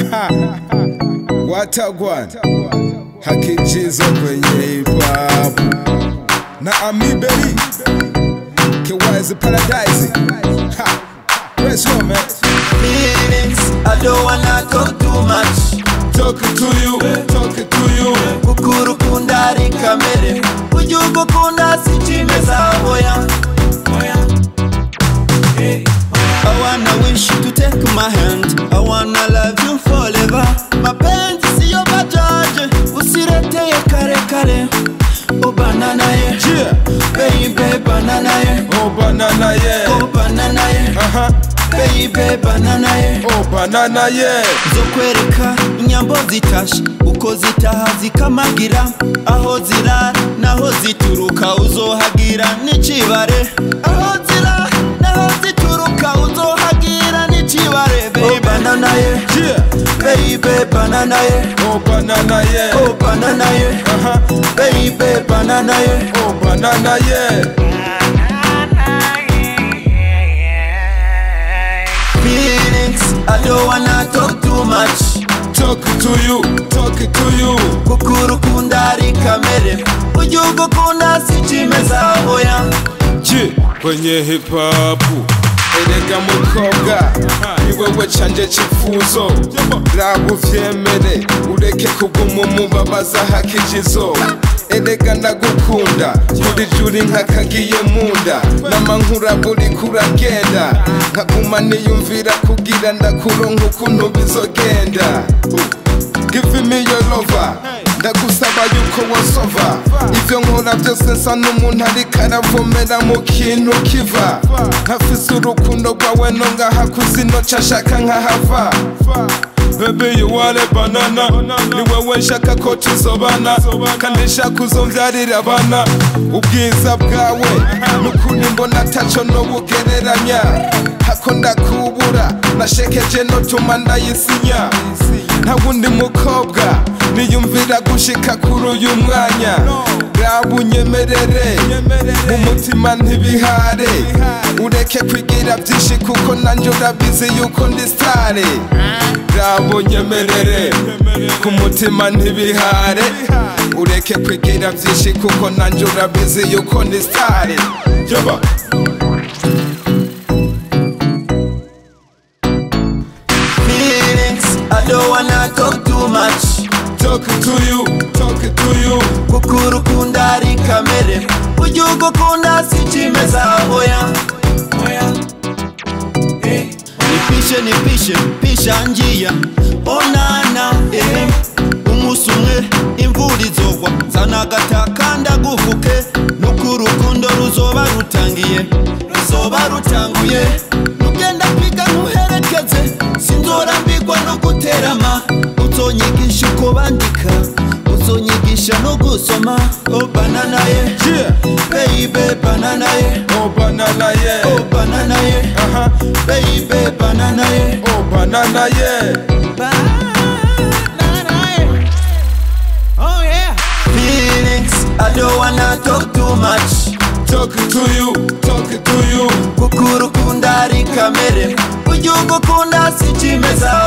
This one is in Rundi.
Watagwan hakijizo kwenye hip hop na Amibeli Kiwaizi Paradise ha. Where's home man? feelings I don't wanna talk too much Talking to you, talking to you kukurukunda ari kamere ujya ugukunda si kimeza oya I wanna wish you to take my hand I wanna love you forever mapenzi siyo bajaje usireteye kare kare Oh banana ye Yeah, baby banana ye oh banana yeah Oh banana ye Aha, baby banana ye oh banana yeah zo kwereka inyambo zitashe uko zitaha zikamagira aho zirara naho zituruka uzohagira n'ikibare aho zirara naho zituruka uzohagira n'ikibare baby banana ye Yeah, baby banana ye oh banana yeah oh banana ye Aha, baby banana ye oh banana yeah feelings I don't wanna talk too much Talking to you, talking to you kukurukunda ari kamere ujya ugukunda si kimeza oya Ji kwenye hip hop erega mukobwa ni wewe canje cyifuzo raba uvyemere ureke kuguma umubabaza hakijizo erega ndagukunda buri juri nkakagiye munda n'amankura buri kuragenda nkaguma niyumvira kugira ndakuronka ukuntu bizogenda Give me your lover ndagusaba yuko wasova ivyo nkora byose nsa n'umuntu ariko aravomera mu kintu kiva nkafise urukundo rwawe no ngaha kuzino cashaka nkahava Baby you are a banana Ni wewe nshaka ko tuzobana Kandi nshaka uzomvyarira abana Ubwiza bwawe Nukuri mbona taco no bugereranya Hako ndakubura Nashekeje no tuma ndayisinya Nta wundi mukobwa Niyumvira gushika kuri uyu mwanya Raba unyemerere Mu mutima ntibihare Ureke kwigira byinshi kuko nanjye urabizi yuko ndi stare Raba unyemerere Ku mutima ntibihare Ureke kwigira byinshi kuko nanjye urabizi yuko ndi stare Yoba feelings I don't wanna talk too much Talking to you, talking to you kukurukunda ari kamere ujya ugukunda si kimeza oya nipishe nipishe pisha ngiya onana eh. umunsi umwe imvura izogwa zana agataka ndagufuke nuko urukundo ruzoba rutangiye ruzoba rutanguye nugenda kwiga ntuherekeze sinzorambirwa no guterama uzonyigisha uko bandika uzonyigisha no gusoma oh banana ye Yeah, baby banana ye oh banana yeah oh banana ye Aha, baby banana ye oh banana yeah Oh yeah. Feelings, I don't wanna talk too much. Talking to you, talking to you Kukurukunda ari kamere, ujya ugukunda si kimeza